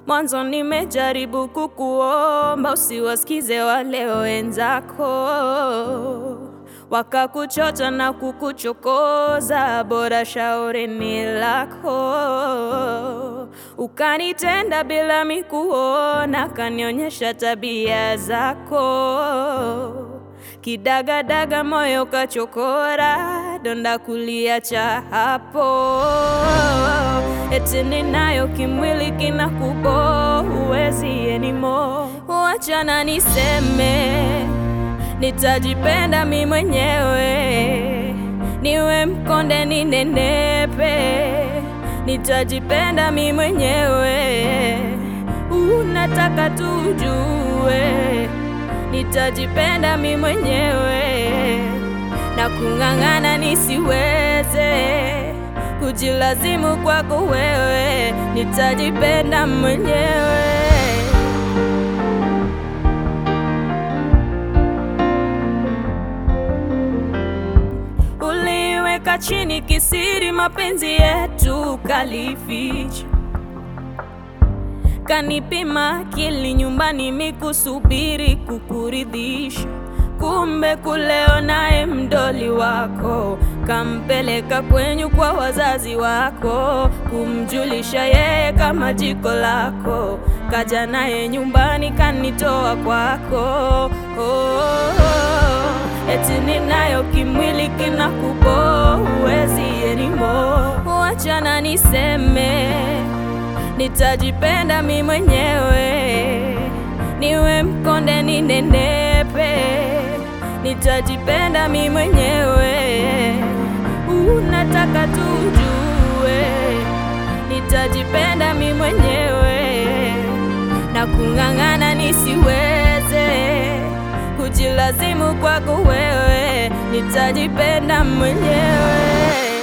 Mwanzo nimejaribu kukuomba usiwasikize wale wenzako, wakakuchocha na kukuchokoza, bora shauri ni lako. Ukanitenda bila mikuona, kanionyesha tabia zako Kidagadaga moyo kachokora, donda kuliacha hapo. Eti ninayo kimwili kinakubo, huwezi anymore. Wachana niseme, nitajipenda mi mwenyewe, niwe mkonde ninenepe, nitajipenda mi mwenyewe. Unataka tujue nitajipenda mi mwenyewe na kung'ang'ana nisiweze kujilazimu kwako wewe, nitajipenda mwenyewe. Uliweka chini kisiri mapenzi yetu kalificha kanipima akili nyumbani mikusubiri kukuridhisha, kumbe kuleo naye mdoli wako kampeleka kwenyu kwa wazazi wako, kumjulisha yeye kama jiko lako, kaja naye nyumbani kanitoa kwako. Oh, oh, eti ninayo kimwili kinakubo, huwezi anymore. Wachana niseme nitajipenda mi mwenyewe, niwe mkonde ninenepe, nitajipenda mi mwenyewe. Unataka tujue, nitajipenda mi mwenyewe na kung'ang'ana nisiweze kujilazimu kwako wewe, nitajipenda mwenyewe.